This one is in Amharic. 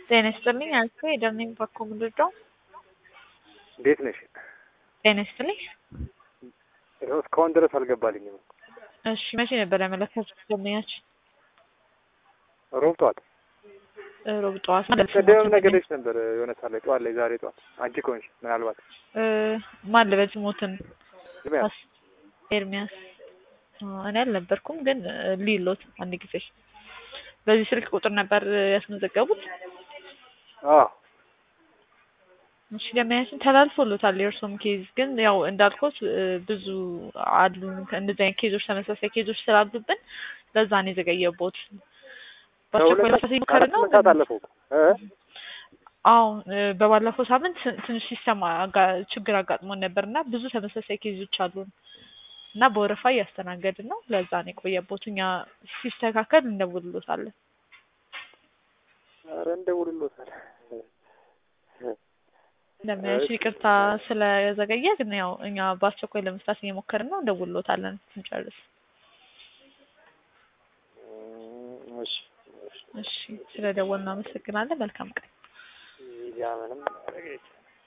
ጤና ይስጥልኝ አልኩ የደርኒንግ ባኮ ምንድነው? እንዴት ነሽ? ጤና ይስጥልኝ። ይኸው እስካሁን ድረስ አልገባልኝም። እሺ መቼ ነበር ያመለከቱት ደንበኛችን? ሮብ ጠዋት ሮብ ጠዋት ቅድምም ነገሮች ነበር የሆነ ሰዓት ላይ ጠዋት ላይ ዛሬ ጠዋት አንቺ ከሆንሽ ምናልባት ማን ልበል ስሞትን ኤርሚያስ ኤርሚያስ እኔ አልነበርኩም፣ ግን ሊሎት አንድ ጊዜ በዚህ ስልክ ቁጥር ነበር ያስመዘገቡት። አዎ እሺ ደንበኛችን ተላልፎሎታል። የእርሶም ኬዝ ግን ያው እንዳልኩት ብዙ አሉ እንደዚህ አይነት ኬዞች ተመሳሳይ ኬዞች ስላሉብን ለዛ ነው የዘገየቦት። በአስቸኳይ ለመፍታት እየሞከርን ነው። አራት ሰዓት አለፈው እኮ እ አዎ በባለፈው ሳምንት ትንሽ ሲስተም አጋ- ችግር አጋጥሞን ነበር እና ብዙ ተመሳሳይ ኬዞች አሉን እና በወረፋ እያስተናገድን ነው። ለዛ ነው የቆየቦት። እኛ ሲስተካከል እንደውልሎታለን። ኧረ እንደውልሎታል። ለምንሽ ይቅርታ ስለዘገየ፣ ግን ያው እኛ በአስቸኳይ ለመፍታት እየሞከርን ነው። እንደውልሎታለን ስንጨርስ። እሺ እሺ ስለደወልን እናመሰግናለን። መልካም ቀን። ያ ምንም